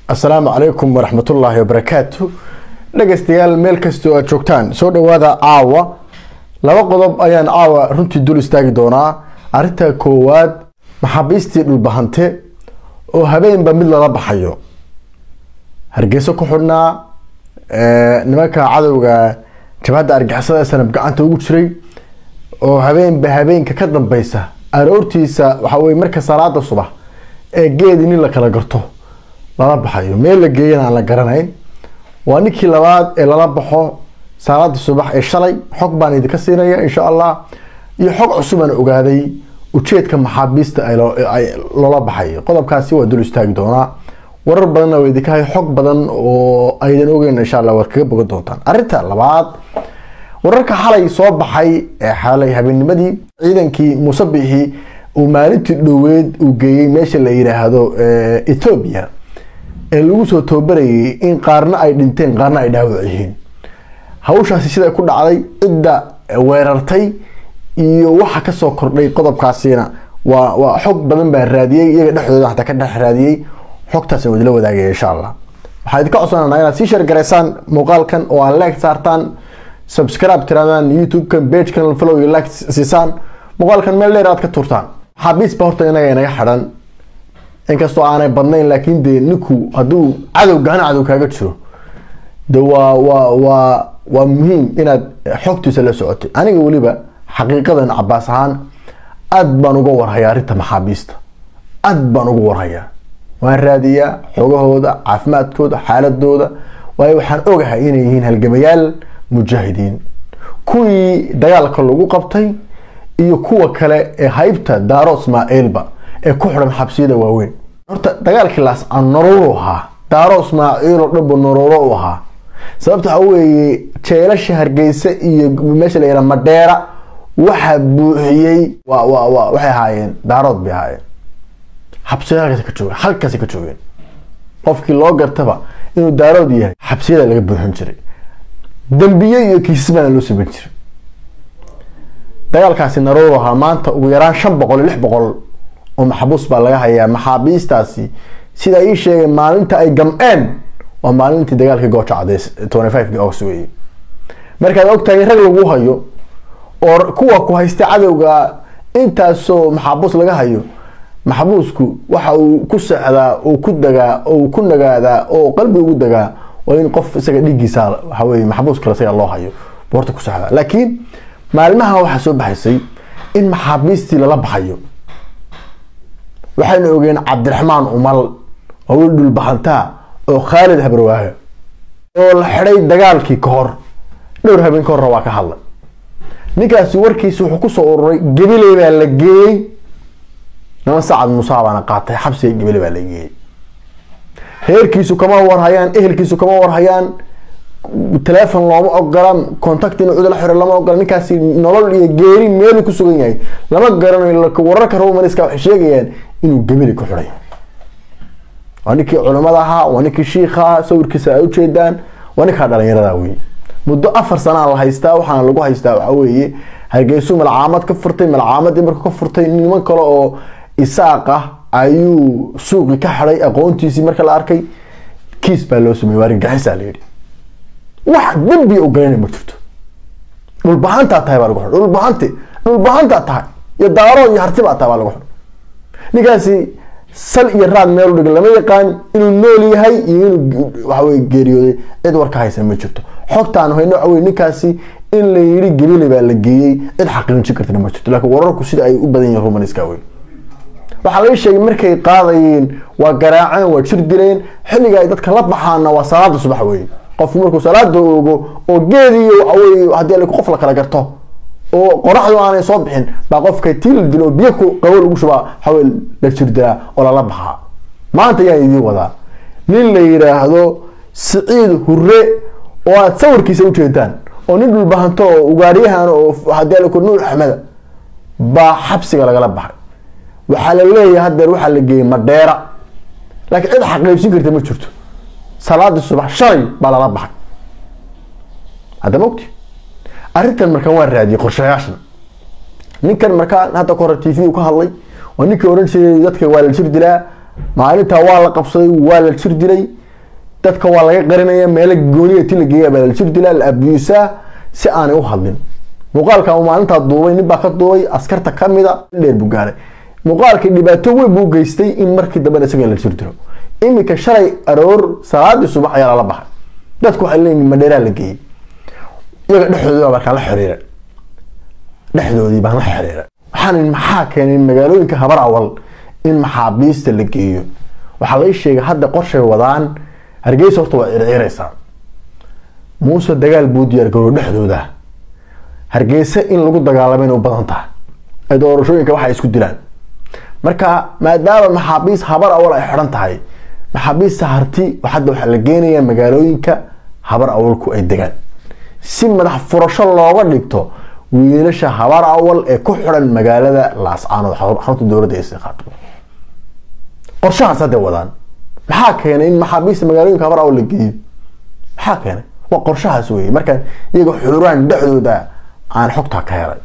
asalaamu calaykum waraxmatullaahi wabarakaatu dhegaystayaal meel kastoo aad joogtaan soo dhawaada caawa laba qodob ayaan caawa runtii dul istaagi doonaa arrinta koowaad maxaabiistii dhulbahante oo habeenba mid lala baxayo hargeyso ku xidhnaa nimanka cadowga jabhadda argixisada sanab gacanta ugu jiray oo habeenba habeenka ka dambeysa aroortiisa waxa weye marka salaada subax ee geedi nin la kala garto lala baxayo meel la geeyana aan la garanayn waa ninkii labaad ee lala baxo salaada subax ee shalay xog baan idinka siinaya insha allah iyo xog cusubaan ogaaday ujeedka maxaabiista ay loola baxayo qodobkaasi waa dul istaagi doonaa warar badanna waa idinka hay xog badan oo aydan ogeyn insha allah waad kaga bogan doontaan arrinta labaad wararka xalay soo baxay ee xalay habeenimadii ciidankii muuse bixi uu maalintii dhoweed uu geeyey meesha la yiraahdo ethoobia ee lagu soo tababarayay in qaarna ay dhinteen qaarna ay dhaawac yihiin hawshaasi siday ku dhacday cidda weerartay iyo waxa kasoo kordhay qodobkaasina waa waa xog badan baa raadiyey iyaga dhexdooda xataa ka dhex raadiyey xogtaasna wadila wadaagaya insha allah waxaa idinka codsananaa inaad sii sheergaraysaan muuqaalkan oo aad like saartaan subscribe tiraadaan youtube-kan pagekan follow iyo like siisaan muuqaalkan meel dheer aad ka turtaan maxaabiis ba horta inaga inaga xidhan inkastoo aanay badnayn laakiin dee ninku hadduu cadow gahana cadow kaaga jiro de waa waa waa waa muhiim inaad xogtiisa la socotay aniga weliba xaqiiqadan cabaas ahaan aad baan uga warhayaa arrinta maxaabiista aad baan uga warhayaa waan raadiyaa xogahooda caafimaadkooda xaaladooda waayo waxaan ogahay inay yihiin halgamayaal mujaahidiin kuwii dagaalka lagu qabtay iyo kuwa kale ee haybta daaro ismaaciilba ee ku xidhan xabsiyada waaweyn horta dagaalkii laas aan nololu ahaa daaro ismaaciil oo dhanba nololo u ahaa sababta waxa weeye jeelasha hargeysa iyo meesha la yidhaha madheera waxaa buuxiyey wa wa wa waxay ahaayeen daarood bay ahaayeen xabsiyada halkaas ka joogeen halkaasi ka joogeen qofkii loo gartaba inuu daarood yahay xabsiyada laga buuxin jiray dambiye iyo kiisas baana loo sameyn jiray dagaalkaasi narow ahaa maanta ugu yaraan shan boqol iyo lix boqol oo maxbuus baa laga hayaa maxaabiistaasi sida ii sheegay maalinta ay gamceen waa maalintii dagaalkii gooja cadeys twenty five august weeye markaad ogtahay rag lagu hayo oo kuwa ku haysta cadowga intaasoo maxaabuus laga hayo maxbuusku waxa uu ku sexdaa uu ku dagaa oo ku nagaadaa oo qalbi ugu dagaa waa in qof isaga dhigiisa waxa weye maxbuus kale isaga loo hayo boorta ku sexdaa laakiin maalmaha waxaa soo baxaysay in maxaabiistii lala baxayo waxaynu ogeen cabdiraxmaan umal oo wiil dhulbahantaa oo khaalid habarwaahe oo la xidhay dagaalkii ka hor dhowr habeen ka horna waa ka hadlay ninkaasi warkiisi wuxuu kusoo ururay gabiley baa la geeyey niman sacad musaa baana qaatay xabsiga gabiley baa la geeyey reerkiisu kama warhayaan ehelkiisu kama warhayaan telefon looma ogola contact in cid la xiro lama ogola ninkaasi nolol iyo geeri meelu ku sugan yahay lama garanayo wararka romaniska waxay sheegayaan inuu gabili ku xidhay waa ninkii culimada ahaa waa ninkii shiikha ahaa sawirkiisa ay ujeedaan waa ninkaa dhalinyarada wey muddo afar sanaa la haystaa waxaana lagu haystaa waxa weeye hargeysu malcaamad ka furtay malcaamadii markuu ka furtay niman kale oo isaaq ah ayuu suuqi ka xidhay aqoontiisii marka la arkay kiis baa loo sameeyey waa argagixisaa la yidhi wax dembi u galayna ma jirto dhulbahantaa tahay baa lagu xidhay dhulbahante dhulbahantaa tahay iyo daaro iyo harti baa tahay baa lagu xidhay ninkaasi sal iyo raad meel dhig lama yaqaan inuu nool yahay iyo inuu waxaweye geeriyooday cid war ka haysan ma jirto xogtaan hayno waxa weye ninkaasi in la yidhi gabile baa la geeyey cid xaqiijin kartana ma jirto laakiin wararku sida ay u badan yihiin romaniska wey waxaa laga sheegay markay qaadayeen waa garaaceen waa jir dileen xilliga ay dadka la baxaana waa salaada subax weye qofku markuu salaada oogo oo geediyo waxaweye haddii qof la kala garto oo qoraxdu aanay soo bixin baa qofka tii la dilo biyo qabow lagu shubaa waxawey la jirdilaa oo lala baxaa maanta ayaan idiin wadaa nin la yidhaahdo siciid hure oo aad sawirkiisa ujeedaan oo nin dhulbahanto oo ugaaryahan oo hadii laku nuur axmeda baa xabsiga lagala baxay waxaa la leeyahay hadeer waxaa la geeyey madheera laakiin cid xaqiijin karta ma jirto salaadii subax shalay baa lala baxay hadda mogti arrintan markaan waa raadiyey qorshayaashan ninkan markaa hadda ka hore t v ka hadlay waa ninkii oran jiray dadka waa la jir dilaa maalintaa waa la qabsaday waa la jir dilay dadka waa laga qarinaya meelo gooniya ti la geeya baa la jir dilaa la abuusaa si aanay u hadlin muuqaalka uu maalintaa duubay nin baa ka duubay askarta kamida dheer buu gaaray muuqaalkii dhibaato weyn buu geystay in markii dambena isaga la jir dilo iminka shalay aroor salaadii subax ayaa lala baxay dadku waxay leeyihin madheeraa la geeyey iyaga dhexdoodii baa markaa la xiriira dhexdoodii baan la xiriira waxaan maxaa keenay magaalooyinka habar awal in maxaabiista la geeyo waxaa la ii sheegay hadda qorshay wadaan hargeysa horta waa circiraysaa muuse dagaal buu diyaargaroo dhexdooda hargeysa in lagu dagaalamo inay u badan tahay ay doorashooyinka waxay isku dilaan marka maadaama maxaabiis habar awal ay xidhan tahay maxaabiista harti hadda waxaa la geenayaa magaalooyinka habar awalku ay degaan si madax furasho looga dhigto wiilasha habar awal ee ku xidhan magaalada laascaanood xarunta dowladda ee istiqaatimo qorshahaas hadday wadaan maxaa keenay in maxaabiista magaalooyinka habar awal la geeyo maxaa keenay waa qorshahaas weeye marka iyaga xuraan dhexdooda aan xogtaa ka helay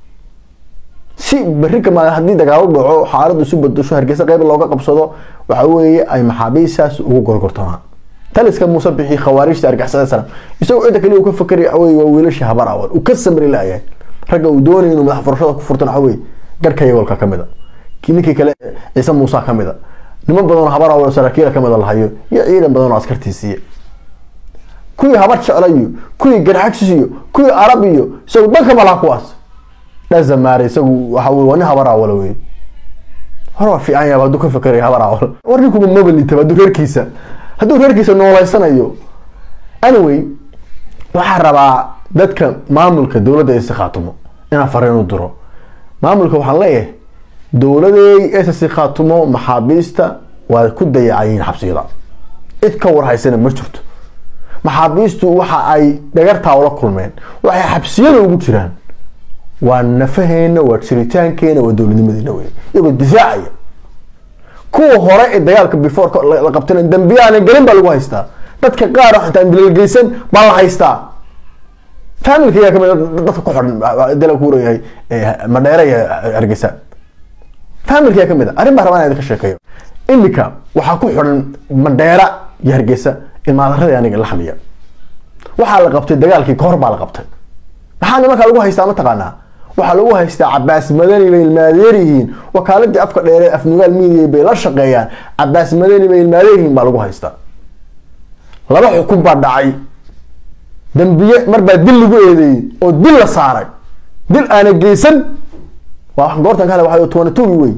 si berri kama haddii dagaalo dhaco xaaladu isu badasho hargeysa qeyb looga qabsado waxa weeye ay maxaabiistaas ugu gorgortamaan taliska muuse bixi khawaarijta argixisada salam isagoo cidda kaliya uu ka fakeray waxa weye waa wiilashii habar awal uu ka samri laayahay ragga uu doonay inuu madax furashada ku furtan waxa weye garhka yagolka ka mid a ninkii kale ciise muuse ka mid a niman badan oo habar awal saraakiila ka mid a lahayo iyo ciidan badan oo askartiisiiya kuwii habar jeclayo kuwii garxagsiyo kuwii arab iyo isagu dhanka malaha kuwaas dhazamaare isagu waxa wey waa nin habar awala wey hore waa fiican yaaba hadduu ka fekeray habar awal war ninkuba mabalitaba hadduu reerkiisa hadduu reerkiisa noolaysanayo anyway waxaa rabaa dadka maamulka dowladda isi khaatumo inaan fariin u diro maamulka waxaan leeyahay dowladeey ss khaatumo maxaabiista waa ku dayacayiin xabsiyada cid ka warhaysana ma jirto maxaabiistu waxa ay dhagartaa ula kulmeen waxay xabsiyada ugu jiraan waa nafaheena waa jiritaankeena waa dowladnimadeena wey iyagoo difaacaya kuwa hore ee dagaalka before la qabtana dambiyaana gelin baa lagu haystaa dadka qaar xataa dilgeysan baa la haystaa familka ayaa kamid dadka ku xidhan dala ku leeyahay madheere iyo hargeysa familka ayaa kamid a arrin baa rabaa inaan idinka sheekeeyo imika waxaa ku xidhan madheera iyo hargeysa ilmaadarada aniga laxmiya waxaa la qabtay dagaalkii kahor baa la qabtay maxaa nimankaa lagu haystaa mataqaanaa waxaa lagu haystaa cabaas madani bay ilmaadeer yihiin wakaaladii afka dheere afnugaal midiya bay la shaqeeyaan cabaas madani bay ilmaadeer yihiin baa lagu haystaa laba xukun baa dhacay dambiye marbaa dil lagu eedeeyey oo dil la saaray dil aana geysan waa goortan kale waa tobana togi wey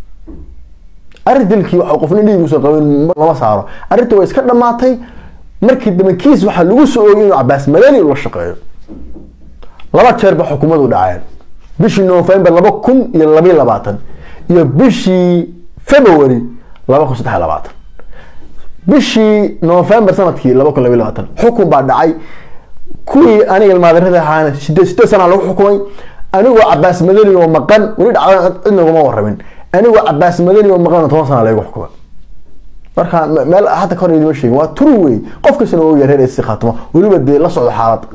arrin dilkii waa qofna dhiiguusan qabin lama saaro arrinta way iska dhamaatay markii dambe kiis waxaa lagu soo oogay inuu cabaas madani la shaqeeyo laba jeer ba xukumadu dhaceen bishii november laba kun iyo labayo labaatan iyo bishii february laba kun saddex labaatan bishii november sanadkii laba kun labayo labaatan xukun baa dhacay kuwii aniga ilmaadarada ahaana sideed sideed sana lagu xukumay anigoo cabaas madani oo maqan weli dhacdan cidna ugama waramin anigoo cabaas madani oo maqan toban sana lagu xukumay marka meel hadda kahor idima sheegin waa turu wey qof kastana oogaya reer isi khaatimo weliba dee la socdo xaalada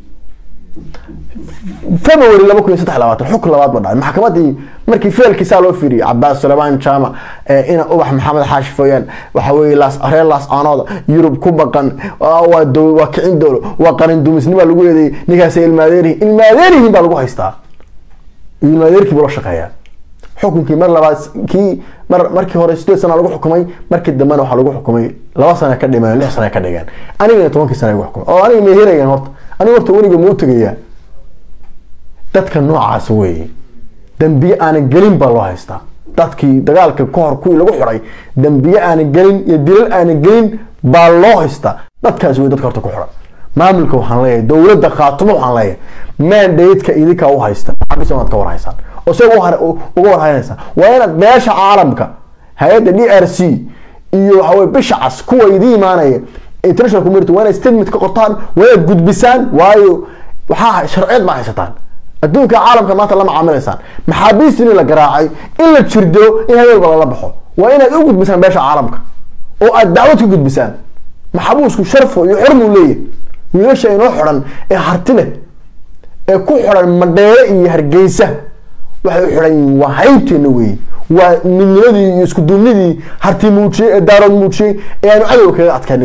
february laba kun iyo saddex labaatan xukun labaad ba dhacay maxkamadii markii feelkiisaa loo fiiriyay cabaas sulaymaan jaamac ina ubax maxamed xaashi fooyaan waxa weye laas reer laas aanooda yurub ku baqan waa dow waa kicin dowlo waa qarin dumisnima lagu eedeeyay ninkaasay ilmaadeerihin ilmaadeerihin baa lagu haystaa ilmaadeerkii buu la shaqeeyaa xukunkii mar labaad kii mar markii hore sideed sana lagu xukumay markii dambena waxaa lagu xukumay laba sana ka dhimeen lix sana ka dhigeen anigana tobankii sana lagu xukumay oo aniga meherayaan horta aniga horta weliga mau tegayaa dadka noocaas weeye dambiye aanan gelin baa loo haystaa dadkii dagaalka ka hor kuwii lagu xiday dambiye aanan gelin iyo dilal aanan gelin baa loo haystaa dadkaas wey dadka horta ku xidan maamulka waxaan leeyahay dowladda khaatumo waxaan leeyahay mandateska idinkaa u haysta maxaabiis inaad ka warhaysaan oo se uga warhaynaysaa waa inaad beesha caalamka hay-adda d r c iyo waxaweye bisha cas kuwa idin imaanaya international community waa inaad statement ka qortaan waa inaad gudbisaan waayo waxaa sharciyad baa haysataan adduunka caalamka maanta lama caamilaysaan maxaabiist in la garaacay in la jirdiro in habeenba lala baxo waa inaad u gudbisaan beesha caalamka oo aad dacwad ka gudbisaan maxabuusku sharfo iyo xurmuu leeyahy wiilasha inoo xidhan ee harti leh ee ku xidhan madheere iyo hargeysa waxay u xidhan yihiin waa haybteena weeye waa midnimadii iyo isku duubnidii harti muujiyey ee daarood muujiyey ee aanu cadowga kaga adkaanay weye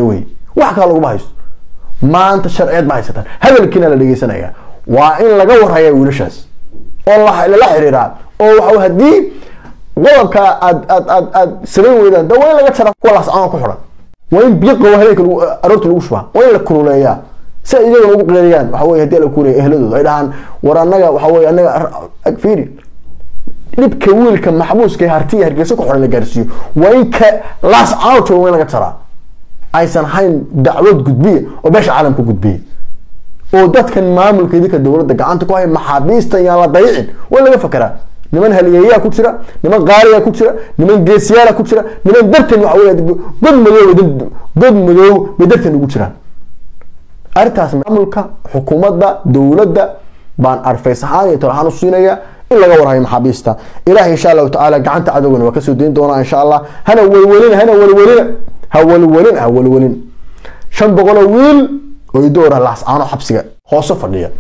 wax kale laguma haysto maanta sharciyeed ma haysataan hadalkiina la dhegeysanaya waa in laga warhaya wiilashaas oo lala xiriiraa oo waxa haddii qodobka aad aad aad aad samayn weydaan da waa in laga jara kuwa lascaan ku xiran waa in biyo qabo habeenka aroorta lagu shubaa waa in la kululeeyaa si ay iyagana ugu qeeriyaan waxa weye hadii la kuleeya ehladooda ay dhahaan war annaga waxa weye annaga fiiri dhibka wiilka maxbuuska ee hartiya hargeysa ku xiran la gaarsiiyo waa in ka laascaan jooga waa in laga jaraa aysan hayn dacwad gudbiya oo beesha caalamka gudbiya oo dadkan maamulka idinka dowladda gacanta ku haya maxaabiista yaan la dayicin waa in laga fakeraa niman haliyeeyaa ku jira niman qaaliya ku jira niman geesiyaala ku jira niman dartan waxa wey god madow god madow bay dartan ugu jiraan arrintaas maamulka xukuumadda dowladda baan arfays ahaan iyo tol ahaan u siinaya in laga warhayo maxaabiista ilahi insha allahu tacaala gacanta cadowgana waa kasoo dayn doonaa insha allah hana welwelina hana welwelina ha welwelin ha welwelin shan boqoloo wiil oo idoora laascaano xabsiga hoose fadhiya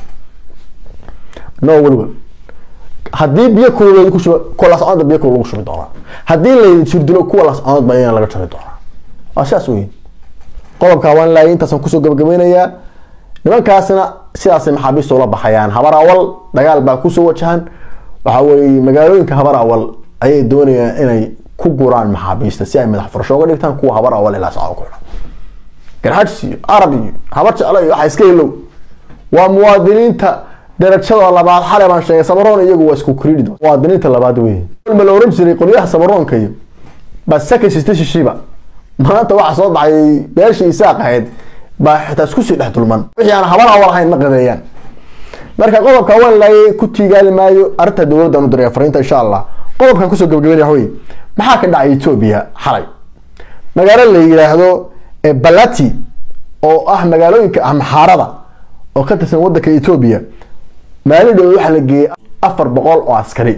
no welwel haddii biyo kulul kushuba kuwa laascaanood biyo kulul lagu shubi doonaa haddii la jirdilo kuwa laascaanood baa iyana laga jari doonaa waa sidaas weyn qodobka waan laayay intaasaan kusoo gabagabeynayaa nimankaasna sidaasay maxaabiista ula baxayaan habar awal dagaal baa kusoo wajahan waxa weeye magaalooyinka habar awal ayay doonayaan inay ku guraan maxaabiista si ay madax furasho uga dhigtaan kuwa habar awal ilaa sacdo ku xidhan garxajs iyo arab iyo habar jeclo iyo waxa iska helow waa muwaadiniinta darajada labaad xalay baan sheegay sabaroon iyagu waa isku credit muwaadiniinta labaad wey ma la oran jiray qolyaha sabaroonka iyo baa saka sista shishiba maanta waxa soo baxay beeshii isaaq ahayd baa xitaa isku sii dhex dulman wixii aan habar awal ahayn ma qadeeyaan marka qodobka waan laayay ku tiigaali maayo arrinta dowladdan u diray fariinta insha allah qodobkan kusoo gabagabeynaya waxa wey maxaa ka dhacay etoobiya xalay magaalo la yidhaahdo balati oo ah magaalooyinka amxaarada oo ka tirsan wadanka etoobiya maalin dhow waxaa la geeyey afar boqol oo askari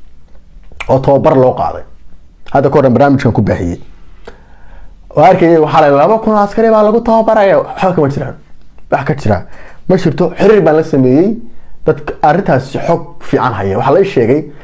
oo tababar loo qaaday hadda kahor barnaamijkan ku baahiyey oo arkaya waxaa la laba kun oo askari baa lagu tababaraya waxba kama jiraan wax ka jira ma jirto xiriir baan la sameeyey dadka arrintaas xog fiican haya waxaa la sheegay